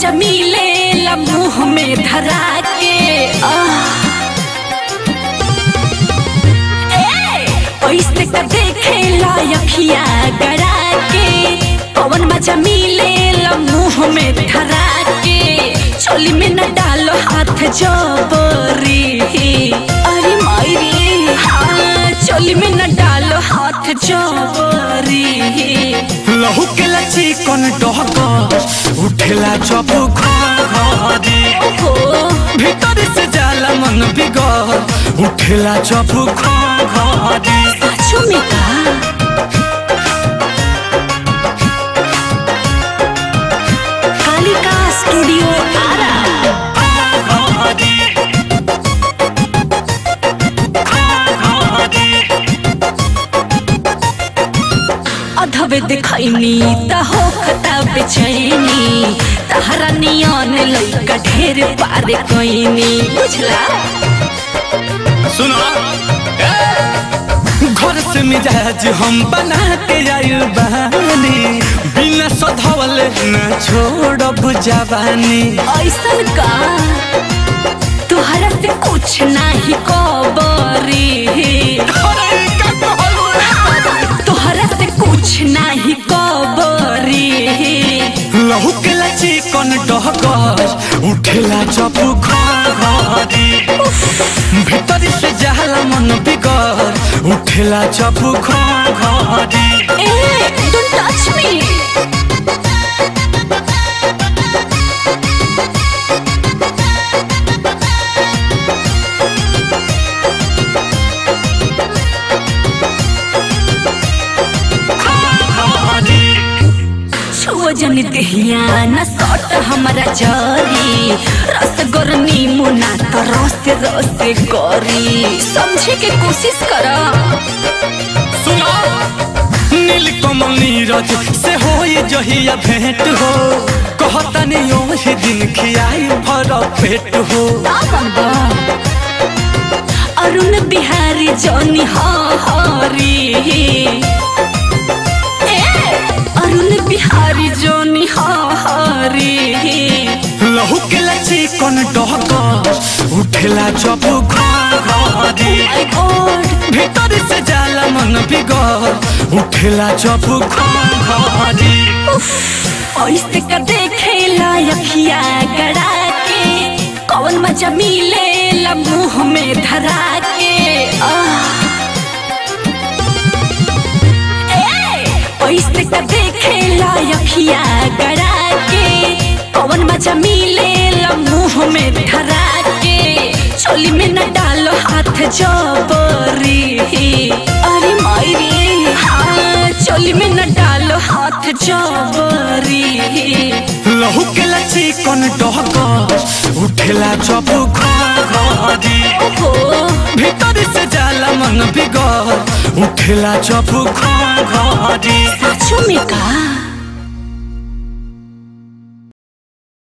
मजा मिले मुंह में धरा के आह। ए, ऐसे का देखे लायकिया गड़ा के पवन मजा मिले मुंह में धरा के चोली में न डालो हाथ जबरी अरे मायरी हाँ चोली में न डालो हाथ जबरी लहू के लची कौन डहक उठेला जब घरी ओहो भीतर से जाला मन बिगड़ उठेला जब घरी सचो में का कालिका स्टूडियो आरा अधवे दिखैनी त हो खता बेचैनी तहरा नियन लइका ढेर पारे कैनी बुझला सुनो घर से मिजाज हम बना के आइल बानी बिना सधवल न छोड़ब जवानी ऐसन का तुहरा से कुछ नाही कबरी अरे का कहलू तुहरा से कुछ नाही कबरी लहू के लची कौन डहकर उठेला जब घरी भीतर से जाला मन बिगड़ उठेला जब घरी ए डोंट टच मी छुओ जन दहिया न सट हमारा जरी रस गरनी मुना त रस रस करी समझे के कोशिश कर सुनो नीलकमल नीरज से होई जहिया भेंट हो कहतनी ओही दिन खियाई भर पेट हो अरुण बिहारी जौनी हरी ए अरुण बिहारी जौनी हरी लहू के लची कौन डहकर उठेला जब घरी माय गॉड भीतर से जाला मन बिगड़ उठेला जब घरी ऐसे का देखे लायकिया गड़ा के कौन मजा मिले मुंह में धरा के आह। ए, ऐसे का देखे लायकिया गड़ा के कौन मजा मिले मुंह में धरा के चोली में न डालो हाथ जबरी अरे मायरी हाँ चोली में न डालो हाथ जबरी लहू के लची कौन डहकर उठेला जब घरी ओहो भीतर से जाला मन बिगड़ उठेला जब घरी सचो में का